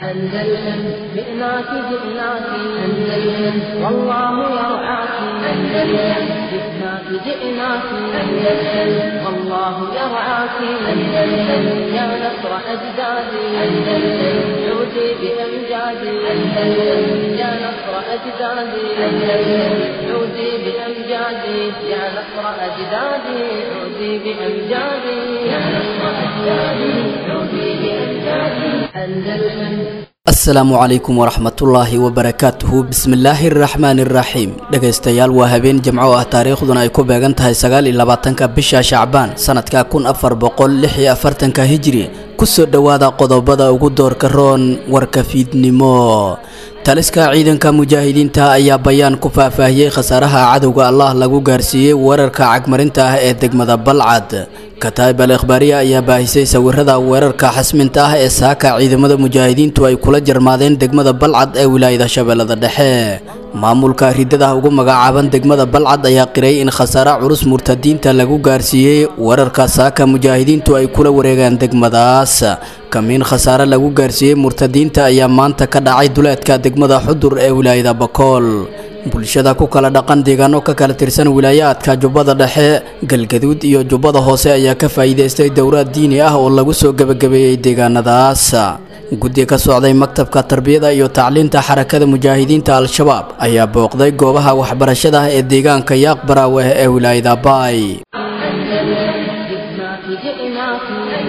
أندلسن جئناك جئناك أندلسن والله يرعاك أندلسن جئناك جئناك أندلسن والله يرعاك أندلسن يا نصر أجدادي أندلسن عودي بأمجادي أندلسن يا نصر أجدادي أندلسن عودي بأمجادي يا نصر أجدادي عودي بأمجادي يا نصر أجدادي عودي بأمجادي أندلسن asalaamu calaykum waraxmatullaahi wabarakaatuhu bismillaahi araxmaani iraxiim dhegaystayaal waa habeen jimco ah taariikhduna ay ku beegan tahay sagaal iyo labaatanka bisha shacbaan sanadka kun afar boqol lix iyo afartanka hijri kusoo dhowaada qodobada ugu doorka roon warka fiidnimo taliska ciidanka mujaahidiinta ayaa bayaan ku faahfaahiyey khasaaraha cadowga allah lagu gaarsiiyey weerarka cagmarinta ah ee degmada balcad kataib al ikhbaariya ayaa baahisay sawirada weerarka xasminta ah ee saaka ciidamada mujaahidiintu ay kula jarmaadeen degmada balcad ee wilaayada shabeellada dhexe maamulka ridada ugu magacaaban degmada balcad ayaa qiray in khasaare culus murtadiinta lagu gaarsiiyey weerarka saaka mujaahidiintu ay kula wareegaan degmadaas kamiin khasaare lagu gaarsiiyey murtadiinta ayaa maanta ka dhacay duleedka degmada xudur ee wilaayada bakool bulshada ku kala dhaqan deegaano ka kala tirsan wilaayaadka jubbada dhexe galgaduud iyo jubbada hoose ayaa ka faa'iidaystay dowraad diini ah oo lagu soo gebagabeeyey deegaanadaas guddi ka socday maktabka tarbiyada iyo tacliinta xarakada mujaahidiinta al-shabaab ayaa booqday goobaha waxbarashada ah ee deegaanka yaaq baraawe ee wilaayada baay جئناك جئناك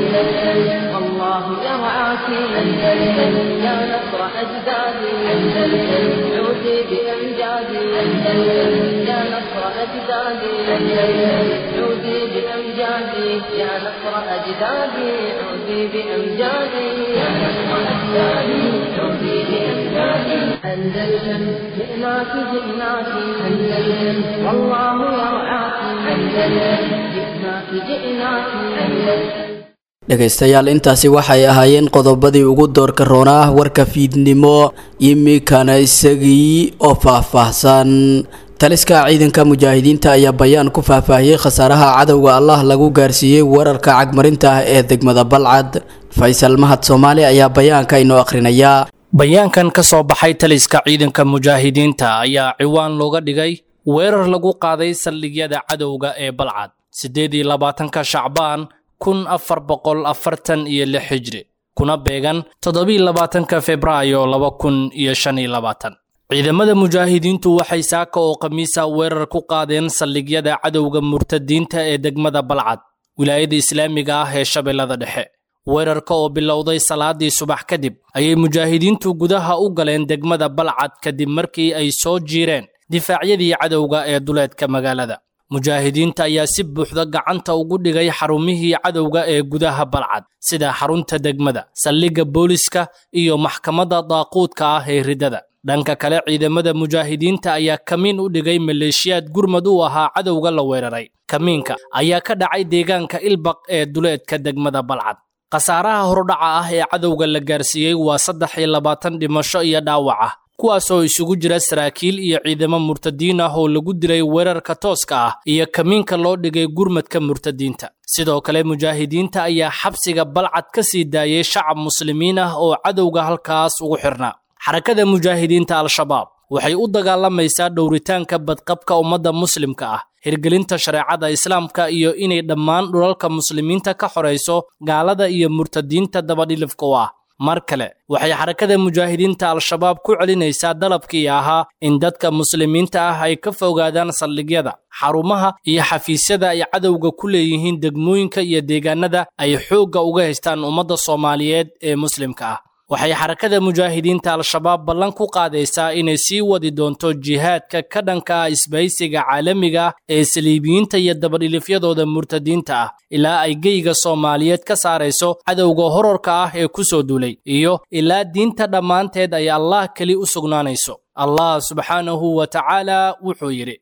أندلسن والله يرعاك أندلسن يا نصر أجدادي أندلسن عودي بأمجادي أندلسن يا نصر أجدادي أندلسن عودي بأمجادي يا نصر أجدادي عودي بأمجادي يا نصر أجدادي عودي بأمجادي أندلسن جئناك جئناك أندلسن والله يرعاك أندلسن جئناك جئناك أندلسن dhegaystayaal intaasi waxay ahaayeen qodobadii ugu doorka roona ah warka fiidnimo imikana isagii oo faahfaahsan taliska ciidanka mujaahidiinta ayaa bayaan ku faahfaahiyey khasaaraha cadowga allah lagu gaarsiiyey weerarka cagmarinta ah ee degmada balcad faysal mahad soomaali ayaa bayaanka inoo akhrinayaa bayaankan ka soo baxay taliska ciidanka mujaahidiinta ayaa ciwaan looga dhigay weerar lagu qaaday saldhigyada cadowga ee balcad siddeed iyo labaatanka shacbaan kun afar boqol afartan iyo lix hijri kuna beegan toddobiiy labaatanka febraayo laba kun iyo shan iyo labaatan ciidamada mujaahidiintu waxay saaka oo khamiisa weerar ku qaadeen saldhigyada cadowga murtadiinta ee degmada balcad wilaayada islaamiga ah ee shabeellada dhexe weerarka oo bilowday salaadii subax kadib ayay mujaahidiintu gudaha u galeen degmada balcad kadib markii ay soo jiireen difaacyadii cadowga ee duleedka magaalada mujaahidiinta ayaa si buuxda gacanta ugu dhigay xarumihii cadowga ee gudaha balcad sida xarunta degmada saldhigga booliska iyo maxkamadda daaquudka ah ee ridada dhanka kale ciidamada mujaahidiinta ayaa kamiin u dhigay maleeshiyaad gurmad u ahaa cadowga la weeraray kamiinka ayaa ka dhacay deegaanka ilbaq ee duleedka degmada balcad khasaaraha hordhaca ah ee cadowga la gaarsiiyey waa saddex iyo labaatan dhimasho iyo dhaawac ah kuwaasoo isugu jira saraakiil iyo ciidamo murtadiin ah oo lagu dilay weerarka tooska ah iyo kamiinka loo dhigay gurmadka murtadiinta sidoo kale mujaahidiinta ayaa xabsiga balcad ka sii daayay shacab muslimiin ah oo cadowga halkaas ugu xirnaa xarakada mujaahidiinta al-shabaab waxay u dagaalamaysaa dhowritaanka badqabka ummadda muslimka ah hirgelinta shareecada islaamka iyo inay dhammaan dhulalka muslimiinta ka xorayso gaalada iyo murtadiinta dabadhilifka u ah mar kale waxay xarakada mujaahidiinta al-shabaab ku celinaysaa dalabkii ahaa in dadka muslimiinta ah ay ka fogaadaan saldhigyada xarumaha iyo xafiisyada ay cadowga ku leeyihiin degmooyinka iyo deegaanada ay xoogga uga haystaan ummadda soomaaliyeed ee muslimka ah waxay xarakada mujaahidiinta al-shabaab ballan ku qaadaysaa inay sii wadi doonto jihaadka ka dhanka ah isbahaysiga caalamiga ah ee saliibiyiinta iyo dabadhilifyadooda murtadiinta ah ilaa ay geyga soomaaliyeed ka saarayso cadowga horarka ah ee ku soo duulay iyo ilaa diinta dhammaanteed ay allah keli u sugnaanayso allah subxaanahu wa tacaala wuxuu yidhi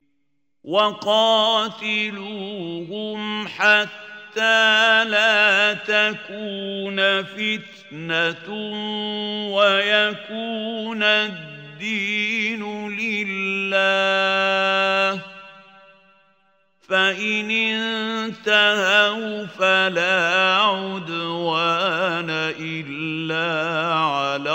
وقاتلوهم حتى لا تكون فتنة ويكون الدين لله فإن انتهوا فلا عدوان إلا على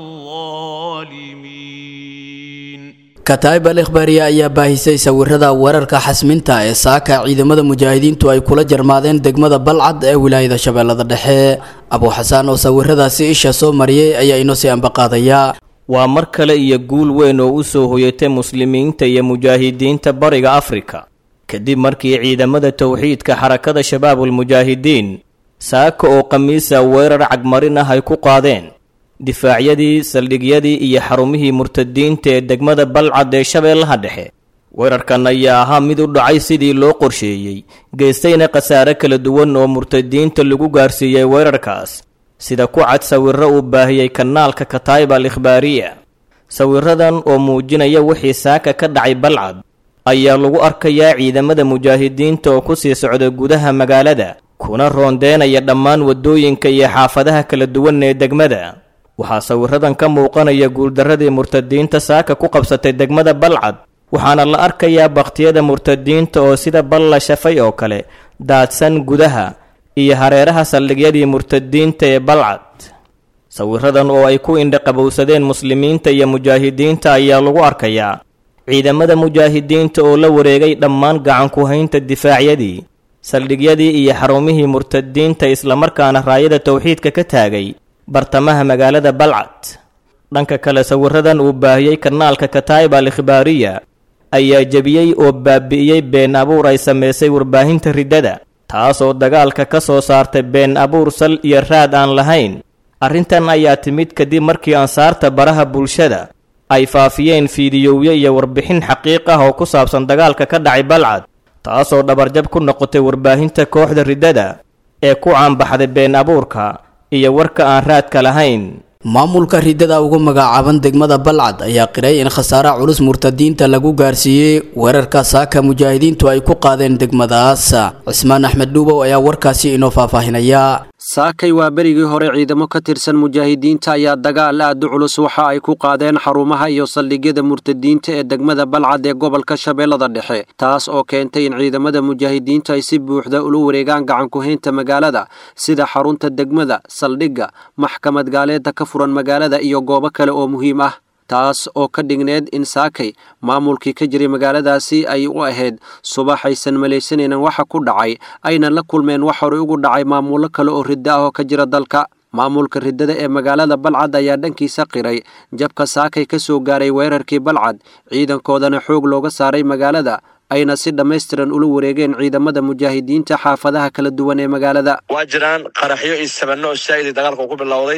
الظالمين kataa'ib al ikhbaariya ayaa baahisay sawirada weerarka xasminta ee saaka ciidamada mujaahidiintu ay kula jarmaadeen degmada balcad ee wilaayada shabeellada dhexe abuuxasaan oo sawiradaasi isha soo mariyey ayaa inoo sii ambaqaadaya waa mar kale iyo guul weyn oo u soo hoyatay muslimiinta iyo mujaahidiinta bariga afrika kadib markii ciidamada towxiidka xarakada shabaabulmujaahidiin saaka oo khamiisa weerar cagmarin ah ay ku qaadeen difaacyadii saldhigyadii iyo xarumihii murtadiinta ee degmada balcad ee shabeellaha dhexe weerarkan ayaa ahaa mid u dhacay sidii loo qorsheeyey geystayna khasaare kala duwan oo murtadiinta lagu gaarsiiyey weerarkaas sida ku cad sawirro uu baahiyey kanaalka kataa'ib al ikhbaariya sawiradan oo muujinaya wixii saaka ka dhacay balcad ayaa lagu arkayaa ciidamada mujaahidiinta oo ku sii socda gudaha magaalada kuna roondeenaya dhammaan waddooyinka iyo xaafadaha kala duwan ee degmada waxaa sawiradan ka muuqanaya guuldarradii murtadiinta saaka ku qabsatay degmada balcad waxaana la arkayaa bakhtiyada murtadiinta oo sida bal la shafay oo kale daadsan gudaha iyo hareeraha saldhigyadii murtadiinta ee balcad sawiradan oo ay ku indhaqabowsadeen muslimiinta iyo mujaahidiinta ayaa lagu arkayaa ciidamada mujaahidiinta oo la wareegay dhammaan gacanku-haynta difaacyadii saldhigyadii iyo xarumihii murtadiinta islamarkaana raayada towxiidka ka taagay bartamaha magaalada balcad dhanka kale sawiradan uu baahiyey kanaalka kataa'ib al ikhbaariya ayaa jebiyey oo baabi'iyey been abuur ay samaysay warbaahinta riddada taasoo dagaalka ka soo saartay been abuur sal iyo raad aan lahayn arrintan ayaa timid kadib markii ansaarta baraha bulshada ay faafiyeen fiidiyowyo iyo warbixin xaqiiq ah oo ku saabsan dagaalka ka dhacay balcad taasoo dhabarjab ku noqotay warbaahinta kooxda riddada ee ku caanbaxday been abuurka iyo warka aan raadka lahayn maamulka riddada ugu magacaaban degmada balcad ayaa qiray in khasaare culus murtadiinta lagu gaarsiiyey weerarka saaka mujaahidiintu ay ku qaadeen degmadaas cismaan axmed dhuubow ayaa warkaasi inoo faahfaahinaya saakay waa berigii hore ciidamo ka tirsan mujaahidiinta ayaa dagaal aad u culus waxa ay ku qaadeen xarumaha iyo saldhigyada murtadiinta ee degmada balcad ee gobolka shabeellada dhexe taas oo keentay in ciidamada mujaahidiinta ay si buuxda ula wareegaan gacankuhaynta magaalada sida xarunta degmada saldhigga maxkamad gaaleeda ka furan magaalada iyo goobo kale oo muhiim ah taas oo ka dhigneed in saakay maamulkii ka jiray magaaladaasi ay u ahayd subax aysan malaysanaynin waxa ku dhacay ayna la kulmeen wax horey ugu dhacay maamullo kale oo riddo ah oo ka jira dalka maamulka riddada ee magaalada balcad ayaa dhankiisa qiray jabka saakay ka soo gaaray weerarkii balcad ciidankoodana xoog looga saaray magaalada ayna si dhammaystiran ula wareegeen ciidamada mujaahidiinta xaafadaha kala duwan ee magaalada waa jiraan qaraxyo iyo sabano oo saa'idii dagaalka ku bilowday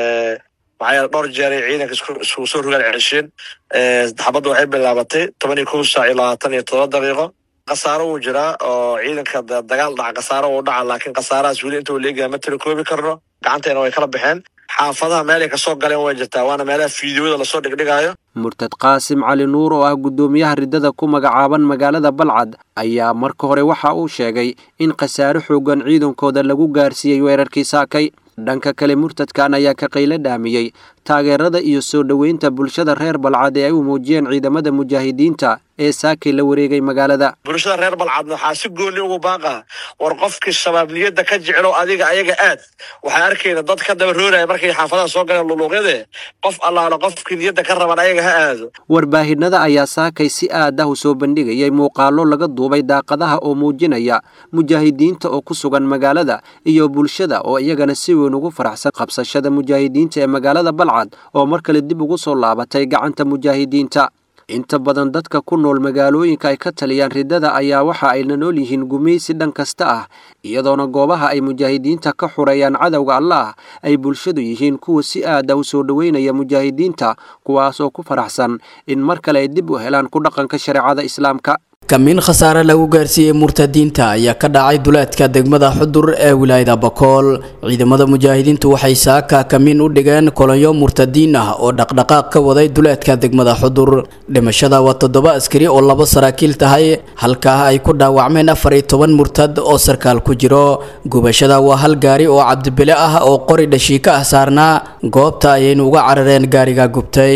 maxaa yeele dhowr jeeray ciidanka isku soo rogaan cesheen xabadda waxay bilaabatay toban iyo kow saac iyo labaatan iyo todoba daqiiqo khasaaro wuu jiraa oo ciidanka dagaal dhaca khasaaro wuu dhaca laakiin khasaarahaas weli inta leegaya ma tirakoobi karno gacanteena way kala baxeen xaafadaha meelay kasoo galeen way jirtaa waana meelaha fiidiyoda lasoo dhigdhigaayo murtad qaasim cali nuur oo ah guddoomiyaha riddada ku magacaaban magaalada balcad ayaa marka hore waxa uu sheegay in khasaare xoogan ciidankooda lagu gaarsiiyey weerarkii saakay dhanka kale murtadkan ayaa ka qaylo dhaamiyey taageerada iyo soo dhoweynta bulshada reer balcad ee ay u muujiyeen ciidamada mujaahidiinta ee saakay la wareegay magaalada bulshada reer balcadna waxaa si gooni ugu baaqa war qofkii shabaabniyadda ka jeclow adiga ayaga aad waxay arkayna dad ka daba rooraya markay xaafadaha soo galeen luluuqyade qof allaala qofkii niyadda ka raban ayaga ha aado warbaahinada ayaa saakay si aad ah u soo bandhigayay muuqaallo laga duubay daaqadaha oo muujinaya mujaahidiinta oo ku sugan magaalada iyo bulshada oo iyagana si weyn ugu faraxsan qabsashada mujaahidiinta ee magaalada balcad oo mar kale dib ugu soo laabatay gacanta mujaahidiinta inta badan dadka ku nool magaalooyinka ay ka taliyaan riddada ayaa waxa ayna nool yihiin gumaysi dhan kasta ah iyadoona goobaha ay mujaahidiinta ka xureeyaan cadowga allaah ay bulshadu yihiin kuwa si aada u soo dhoweynaya mujaahidiinta kuwaas oo ku faraxsan in mar kale ay dib u helaan ku dhaqanka shareecada islaamka kamiin khasaare lagu gaarsiiyey murtadiinta ayaa ka dhacay duleedka degmada xudur ee wilaayada bakool ciidamada mujaahidiintu waxay saaka kamiin u dhigeen kolonyo murtadiin ah oo dhaqdhaqaaq ka waday duleedka degmada xudur dhimashada waa toddoba askari oo labo saraakiil tahay halkaa ay ku dhaawacmeen afar iyo toban murtad oo sarkaal ku jiro gubashada waa hal gaari oo cabdibile ah oo qori dhashiika ah saarnaa goobta ayaynu uga carareen gaariga gubtay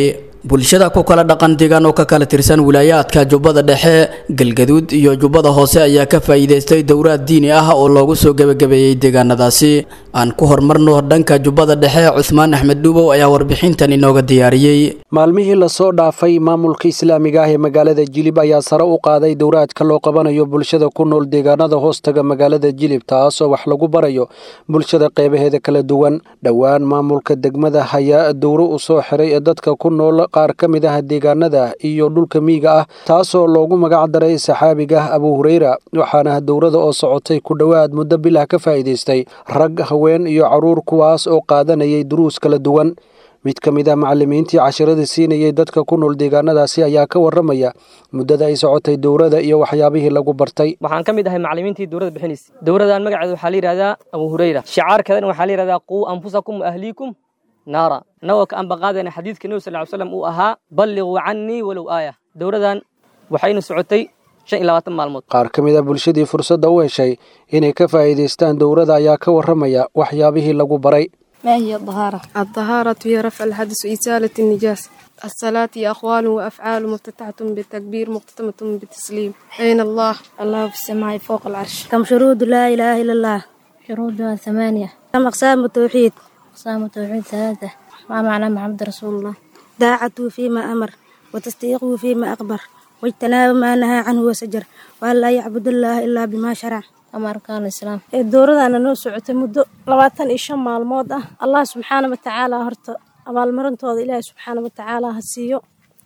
bulshada ku kala dhaqan deegaan oo ka kala tirsan wilaayaadka jubbada dhexe galgaduud iyo jubbada hoose ayaa ka faa'iidaystay dowraad diini ah oo loogu soo gebagabeeyey deegaanadaasi aan ku horumarno dhanka jubbada dhexe cusmaan axmed dhuubow ayaa warbixintan inooga diyaariyey maalmihii lasoo dhaafay maamulka islaamiga ah ee magaalada jilib ayaa sare u qaaday dowraadka loo qabanayo bulshada ku nool deegaanada hoostaga magaalada jilib taasoo wax lagu barayo bulshada qeybaheeda kala duwan dhowaan maamulka degmada hayaa dowro u soo xiray ee dadka ku nool qaar ka mid ah deegaanada iyo dhulka miyiga ah taasoo loogu magac daray saxaabiga abu hureyra waxaana dowrada oo socotay ku dhowaad muddo bilah ka faa'iidaystay rag haween iyo caruur kuwaas oo qaadanayay duruus kala duwan mid ka mid ah macalimiintii casharada siinayay dadka ku nool deegaanadaasi ayaa ka waramaya muddada ay socotay dowrada iyo waxyaabihii lagu bartay waxaan ka mid ahay macalimiintii dowladda bixinaysa dowradan magaceeda waxaa la yidhahdaa abu hureyra shicaarkeedana waxaa la yidhahdaa quu anfusakum waahliikum naara annagoo ka ambaqaadayna xadiidka nebi sal ly slam uu ahaa balliquu cannii walow aaya dowradan waxayna socotay shan iyo labaatan maalmood qaar ka mid a bulshadii fursadda u heshay inay ka faa'iidaystaan dowrada ayaa ka waramaya waxyaabihii lagu baray ما هي الطهارة؟ الطهارة هي رفع الحدث وإزالة النجاسة الصلاة هي أقوال وأفعال مفتتحة بالتكبير مختتمة بالتسليم أين الله؟ الله في السماء فوق العرش كم شروط لا إله إلا الله شروطها ثمانية كم أقسام التوحيد أقسام التوحيد ثلاثة ما معنى محمد رسول الله داعته فيما أمر وتصديقه فيما أخبر واجتناب ما نهى عنه وسجر وأن لا يعبد الله إلا بما شرع ama arkaan islaam dowradana noo socotay muddo labaatan iyo shan maalmood ah allah subxaana watacaala horta abaalmarintooda ilaahay subxaana watacaala ha siiyo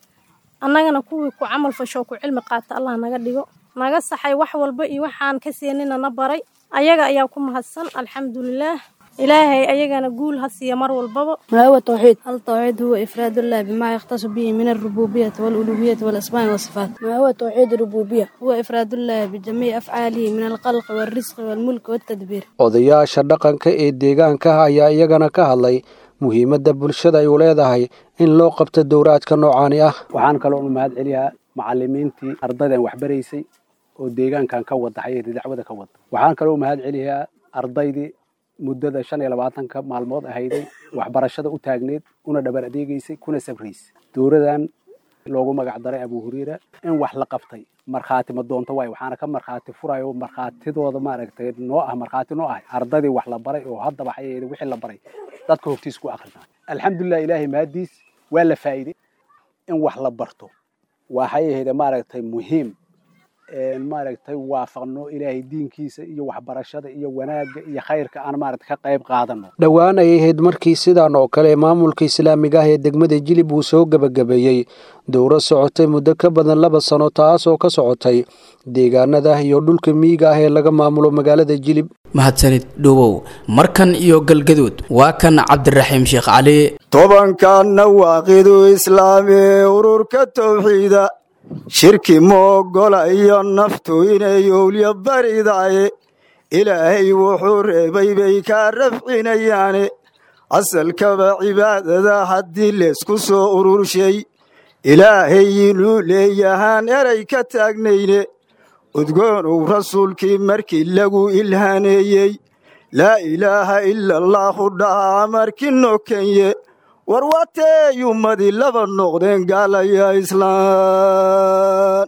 annagana kuwii ku camal fashoo ku cilmi qaata allah naga dhigo naga saxay wax walba iyo waxaan ka seenina na baray ayaga ayaa ku mahadsan alxamdulilaah إلهي أيجانا قول هسي مر والبابا ما هو التوحيد؟ التوحيد هو إفراد الله بما يختص به من الربوبية والألوهية والأسماء والصفات ما هو توحيد الربوبية؟ هو إفراد الله بجميع أفعاله من الخلق والرزق والملك والتدبير odayaasha dhaqanka ee deegaanka ayaa iyagana ka hadlay muhiimadda bulshada ay u leedahay in loo qabto dowraadka noocaani ah waxaan kaloo mahad celiyaa macalimiintii ardaydan waxbaraysay oo deegaankan ka wada xayiri dacwada ka wada waxaan kaloo mahad celiyaa ardaydii muddada shan iyo labaatanka maalmood ahayday waxbarashada u taagneed una dhabar adeegaysay kuna sabraysay dowradan loogu magac daray abu hureyra in wax la qabtay markhaati ma doonto waay waxaana ka markhaati furayo markhaatidooda maaragtay noo ah markhaati noo ah ardaydii wax la baray oo haddaba xayeeda wixii la baray dadka hortiis ku akrinaa alxamdulilah ilaahay mahadiis waa la faa'iiday in wax la barto waxay ahayda maaragtay muhiim maaragtay waafaqno ilaahay diinkiisa iyo waxbarashada iyo wanaagga iyo khayrka aan maaragtay ka qayb qaadano dhowaan ay ahayd markii sidaan oo kale maamulka islaamiga ah ee degmada jilib uu soo gebagabeeyey dowro socotay muddo ka badan laba sano taas oo ka socotay deegaanada iyo dhulka miyiga ah ee laga maamulo magaalada jilib mahadsanid dhowow markan iyo galgaduud waa kan cabdiraxiim sheekh cali tobankanna waaqidu islaami ururka towxiida shirki moogola iyo naftu inay owlya baridaye ilaahay wuxuu reebay bay kaa rafcinayaane asalkaba cibaadada haddii leysku soo ururshay ilaahay inuu leeyahaan eray ka taagnayne udgoonow rasuulkii markii lagu ilhaaneeyey laa ilaaha ila allaahu dhahaa markii nokenye war watey ummadii laba noqdeen gaalaya islaan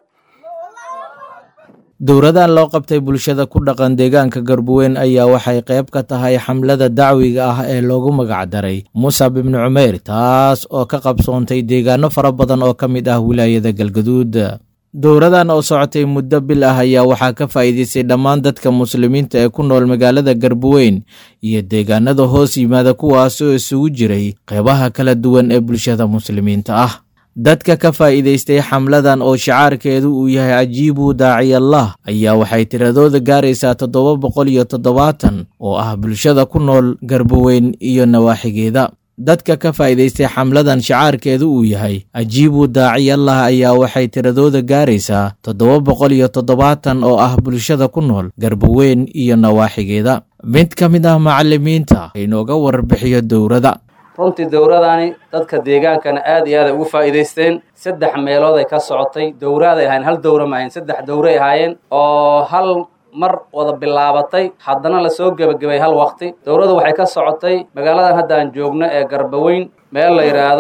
dowradan loo qabtay bulshada ku dhaqan deegaanka garbuweyn ayaa waxay qayb ka tahay xamlada dacwiga ah ee loogu magac daray musab ibnu cumeyr taas oo ka qabsoontay deegaano fara badan oo ka mid ah wilaayada galgaduud dowradan oo socotay muddo bil ah ayaa waxaa ka faa'iidaystay dhammaan dadka muslimiinta ee ku nool magaalada garbuweyn iyo deegaanada hoos yimaada kuwaas oo isugu jiray qeybaha kala duwan ee bulshada muslimiinta ah dadka ka faa'iidaystay xamladan oo shicaarkeedu uu yahay cajiibu daaciyallah ayaa waxay tiradooda gaaraysaa toddoba boqol iyo toddobaatan oo ah bulshada ku nool garbuweyn iyo nawaaxigeeda dadka ka faa'iidaystay xamladan shicaarkeedu uu yahay ajiibu daaciyallah ayaa waxay tiradooda gaaraysaa toddoba boqol iyo toddobaatan oo ah bulshada ku nool garbuweyn iyo nawaaxigeeda mid ka mid ah macalimiinta inooga warbixiyo dowrada runtii dowradani dadka deegaankana aad iyo aad ay ugu faa'iidaysteen saddex meelood ay ka socotay dowraaday ahayn hal dowra ma ahayn saddex dowray ahaayeen oo hal mar wada bilaabatay haddana lasoo gebagabay hal waqti dowladdu waxay ka socotay magaaladan hadda aan joogno ee garbaweyn meel la yidhaahdo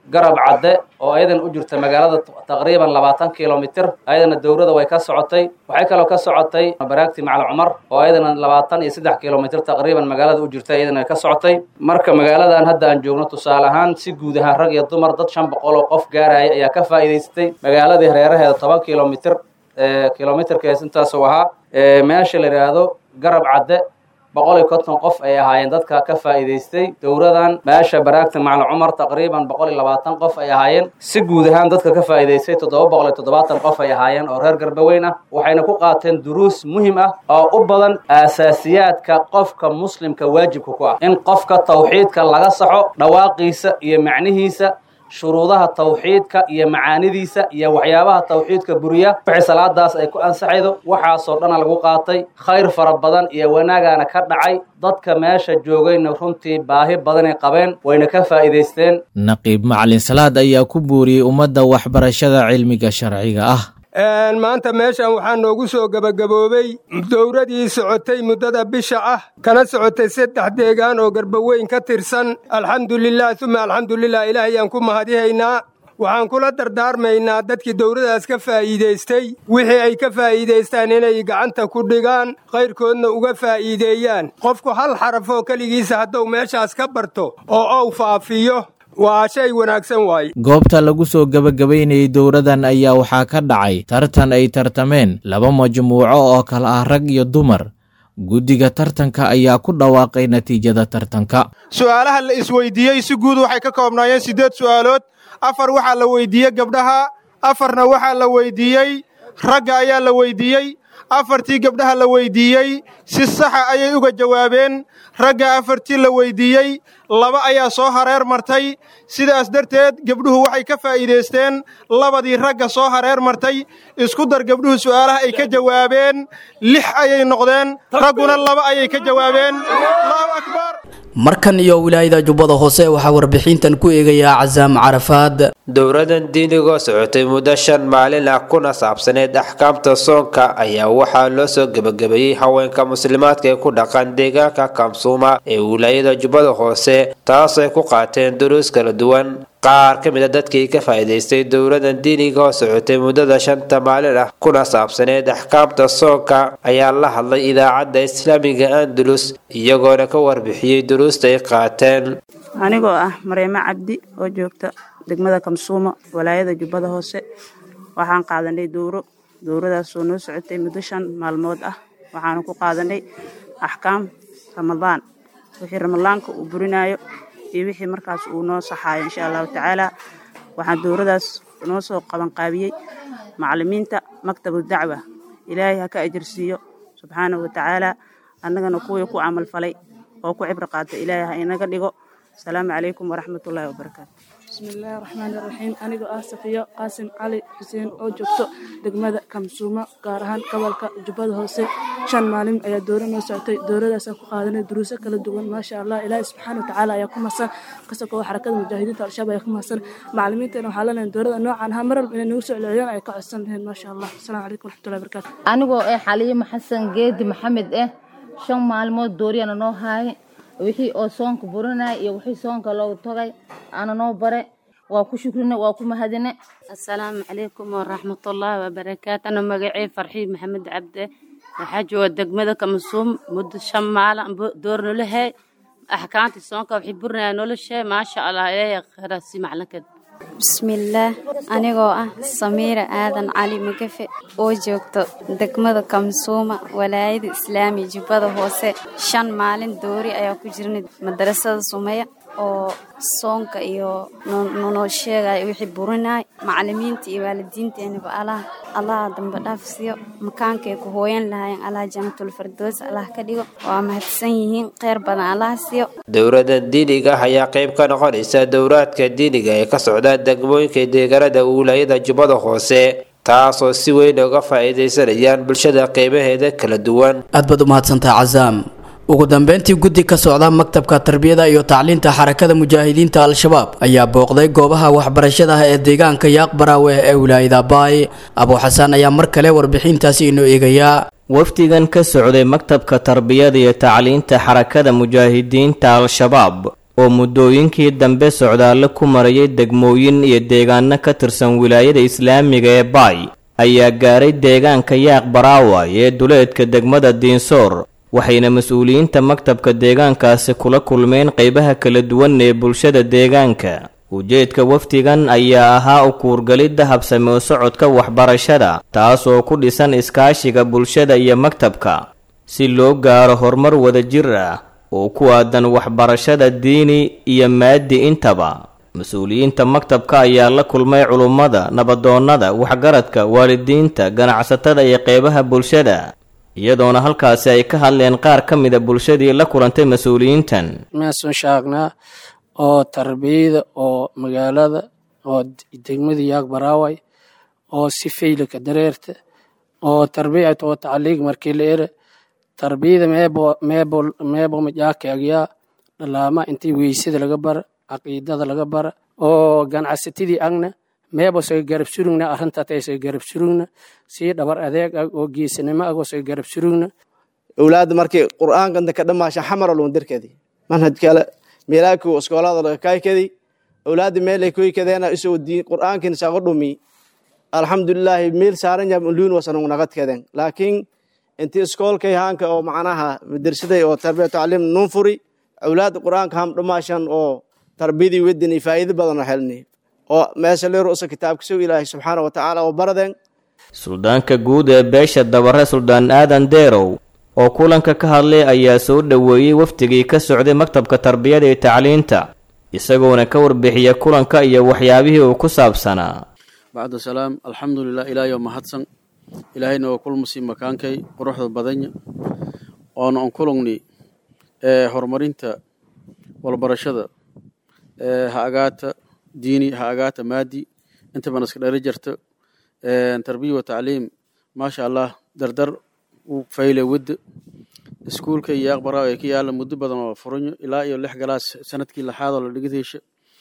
garab cadde oo ayadan u jirta magaalada taqriiban labaatan kilomitir ayadana dowrada way ka socotay waxay kaloo ka socotay baraagti macal cumar oo ayadana labaatan iyo saddex kilomitir taqriiban magaalada u jirta ayadana ka socotay marka magaaladan hadda aan joogno tusaale ahaan si guud ahaan rag iyo dumar dad shan boqol oo qof gaaraya ayaa ka faa'iidaystay magaaladii hareeraheeda toban kilomitir kilomitirkees intaasuu ahaa meesha la yidhaahdo garab cadde boqol iyo konton qof ay ahaayeen dadka ka faa'iidaystay dowradan meesha baraagta macalin cumar taqriiban boqol iyo labaatan qof ay ahaayeen si guud ahaan dadka ka faa'iidaystay toddoba boqol iyo toddobaatan qof ay ahaayeen oo reer garbaweyn ah waxayna ku qaateen duruus muhim ah oo u badan aasaasiyaadka qofka muslimka waajibka ku ah in qofka tawxiidka laga saxo dhawaaqiisa iyo macnihiisa shuruudaha tawxiidka iyo macaanidiisa iyo waxyaabaha tawxiidka buriya wixii salaadaas ay ku ansaxaydo waxaasoo dhana lagu qaatay khayr fara badan iyo wanaagaana ka dhacay dadka meesha joogayna runtii baahi badanay qabeen wayna ka faa'iidaysteen naqiib macalin salaad ayaa ku buuriyey ummadda waxbarashada cilmiga sharciga ah maanta meeshan waxaa noogu soo gebagaboobey dowradii socotay muddada bisha ah kana socotay saddex deegaan oo garbaweyn ka tirsan alxamdulilah uma alxamdulilah ilaahayaan ku mahadihaynaa waxaan kula dardaarmaynaa dadkii dowladaas ka faa'iidaystay wixii ay ka faa'iidaystaan inay gacanta ku dhigaan khayrkoodna uga faa'iideeyaan qofku hal xarafoo keligiisa hadduu meeshaas ka barto oo ou faafiyo waa shay wanaagsan waaye goobta lagu soo gebagabaynayay dowradan ayaa waxaa ka dhacay tartan ay tartameen laba majmuuco oo kale ah rag iyo dumar guddiga tartanka ayaa ku dhawaaqay natiijada tartanka su'aalaha la isweydiiyey si guud waxay ka koobnaayeen siddeed su'aalood afar waxaa la weydiiyey gabdhaha afarna waxaa la weydiiyey ragga ayaa la weydiiyey afartii gabdhaha la weydiiyey si saxa ayay uga jawaabeen ragga afartii la weydiiyey laba ayaa soo hareer martay sidaas darteed gabdhuhu waxay ka faa'iidaysteen labadii ragga soo hareer martay isku dar gabdhuhu su'aalaha ay ka jawaabeen lix ayay noqdeen ragguna laba ayay ka jawaabeen allahu akbar markan iyo wilaayada jubbada hoose waxaa warbixintan ku eegayaa casaam carafaad dowradan diinigoo socotay muddo shan maalin ah kuna saabsaneyd axkaamta soonka ayaa waxaa loo soo gebagabeeyey haweenka muslimaadka ee ku dhaqan deegaanka kamsuuma ee wilaayada jubbada hoose taasay ku qaateen duruus kala duwan qaar ka mid a dadkii ka faa'iidaystay dowladan diiniga oo socotay muddada shanta maalin ah kuna saabsaneyd axkaamta soonka ayaa la hadlay idaacadda islaamiga andalus iyagoona ka warbixiyey duruusta ay qaateen anigoo ah mareemo cabdi oo joogta degmada kamsuumo walaayada jubbada hoose waxaan qaadanay dowro dowradaasoo noo socotay muddo shan maalmood ah waxaanu ku qaadanay axkaam ramadaan wixii ramadaanka uu burinayo iyo wixii markaas uu noo saxaayo insha allahu tacaala waxaan dowradaas noo soo qabanqaabiyey macalimiinta maktabu dacwa ilaahay ha ka ajarsiiyo subxaanahu watacaala annagana kuwii ku camal falay oo ku cibro qaata ilaahay ha inaga dhigo asalaamu calaykum waraxmatullaahi wabarakaatu bismillaahi raxmaani raxiim anigoo ah safiyo qaasim cali xuseen oo joogto degmada kamsuumo gaar ahaan gobolka jubbada hoose shan maalin ayaa dooro noo socotay dowradaasaan ku qaadanay duruuso kala duwan maasha allah ilaahi subxaana watacaala ayaa ku mahadsan kasakoo xarakada mujaahidiinta al-shabaab ayaa ku mahadsan macalimiinteena waxaa leenahay dowrada noocan ha maral inay nagu soo celceliyaan ay ka codsan lahayn maasha allah asalaamu calaykum waraxmatullahi wabarakaatu anigoo eh xaliimo xasan geedi maxamed eh shan maalmood dooriyana noo haayay wixii oo soonka burinay iyo wixii soonka loogu tagay ana noo bare waa ku shukrine waa ku mahadine asalaamu calaykum waraxmatullaahi wabarakaatu ana magacey farxii maxamed cabde waxaa jooga degmada kamasuum muddo shan maalin door nolohe axkaamtii soonka waxay burinaya noloshe maasha allah ilaahay khayraasi maclinkeed bismillaah anigoo ah samiira aadan cali magafe oo joogto degmada kamsuuma walaayada islaami jubbada hoose shan maalin doori ayaa ku jirnay madarasada sumeya oo soonka iyo nonoo sheegaya wixii burinay macalimiinta iyo waalidiinteenaba allah allaha dambe dhaafsiyo makaankay ku hooyan lahaayeen allah jannatul fardoos allah ka dhigo waa mahadsan yihiin kheyr badan allah siiyo dowladan diiniga ah ayaa qayb ka noqonaysa dowraadka diiniga ee ka socda degmooyinka deegaanada wilaayada jubbada hoose taasoo si weyn uga faa'iidaysanayaan bulshada qeybaheeda kala duwan aad baad u mahadsantaha casaam ugu dambeyntii guddi ka socda maktabka tarbiyada iyo tacliinta xarakada mujaahidiinta al-shabaab ayaa booqday goobaha waxbarashada ee deegaanka yaaq baraawe ee wilaayada baay abuu xasaan ayaa mar kale warbixintaasi inoo eegayaa wafdigan ka socday maktabka tarbiyada iyo tacliinta xarakada mujaahidiinta al-shabaab oo muddooyinkii dambe socdaallo ku marayay degmooyin iyo deegaano ka tirsan wilaayada islaamiga ee baay ayaa gaaray deegaanka yaaq baraaway ee duleedka degmada diinsoor waxayna mas-uuliyiinta maktabka deegaankaasi kula kulmeen qaybaha kala duwan ee bulshada deegaanka ujeedka wafdigan ayaa ahaa u kuurgalidda habsame u socodka waxbarashada taas oo ku dhisan iskaashiga bulshada iyo maktabka si loo gaaro horumar wadajir ah oo ku aadan waxbarashada diini iyo maadi intaba mas-uuliyiinta maktabka ayaa la kulmay culummada nabadoonnada waxgaradka waalidiinta ganacsatada iyo qeybaha bulshada iyadoona halkaasi ay ka hadleen qaar ka mida bulshadii la kulantay mas-uuliyiintan meesun shaagnaa oo tarbiyada oo magaalada oo degmada yaag baraaway oo si faylaka dareerta oo tarbiyat oo tacliig markii la ere tarbiyada meebo meebo meebo majaakaagyaa dhalaama intii weysada laga bara caqiidada laga bara oo ganacsatadii agna meebo saga garab surugna arrintaatay saga garab surugna sii dhabar adeeg ag oo geesanimo ag oo saga garab surugna awlaadda markii qur'aanka ka dhamaasha xamara loon dirkeedi manhaj kale meelaaku iskoolada laga kaykadi awlaadda meelay koykadeena isoo diin qur'aankin saga dhumi alxamdulilaahi meel saaran yab luun wasanung nagadkeden laakiin intii iskoolkay haanka oo macnaha madarsaday oo tarbiya tacliim nun furi awlaadda qur'aanka ham dhamaashan oo tarbiyadii wedini faa'iido badan helni oo meesha leero usa kitaabka soo ilaahay subxaana wa tacaala oo baradeen suldaanka guud ee beesha dabare suldaan aadan deerow oo kulanka ka hadlay ayaa soo dhoweeyey wafdigii ka socday maktabka tarbiyada iyo tacliinta isagoona ka warbixiya kulanka iyo waxyaabihii uu ku saabsanaa bacda salaam alxamdulilah ilaahay oo mahadsan ilaahayna waa kulmusii makaankay quruxda badanya oona on kulungni ee horumarinta walbarashada ee ha agaata diini ha agaata maadi intaba iska dhali jarta tarbiya wa tacliim maasha allah dardar u fayle wadda iskuulka iyo aqbara ee ka yaala muddo badan oo furanyo ilaa iyo lix galaas sanadkii lixaad oo la dhigid hesha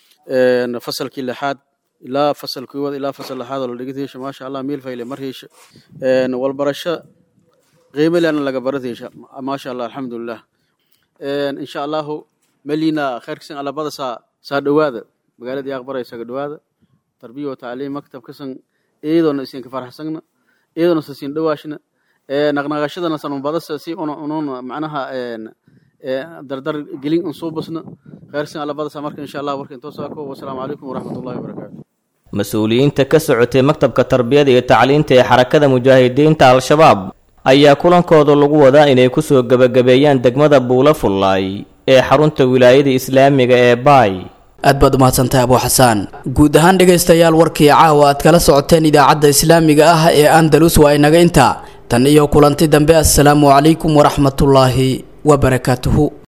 fasalkii lixaad ilaa fasal koowaad ilaa fasal lixaad oo la dhigid hesha maasha allah meel fayle mar hesha walbarasho qiimo lena laga barad hesha maasha allah alxamdulilah insha allahu melina khayrkasan alabada saa saa dhowaada magaalada aqbara isaga dhowaada tarbiya wa tacliim maktabkasan iyadoona isinka faraxsagna iyadoona sasin dhowaashna naqnaqashadana sanubadasa si unun macnaha dardar gelin unsuubasna khayrsan alabadasa marka insha allah warka intoo saako wasalaamu calaykum waraxmatullahi wabarakaatu mas-uuliyiinta ka socotay maktabka tarbiyada iyo tacliinta ee xarakada mujaahidiinta al-shabaab ayaa kulankooda lagu wadaa inay kusoo gebagabeeyaan degmada buula fullaay ee xarunta wilaayada islaamiga ee baay aad baad umahadsantahay abuu xasaan guud ahaan dhegaystayaal warkii caawa aad kala socoteen idaacadda islaamiga ah ee andalus waa inaga intaa tan iyo kulanti dambe assalaamu calaykum waraxmatullaahi wabarakaatuhu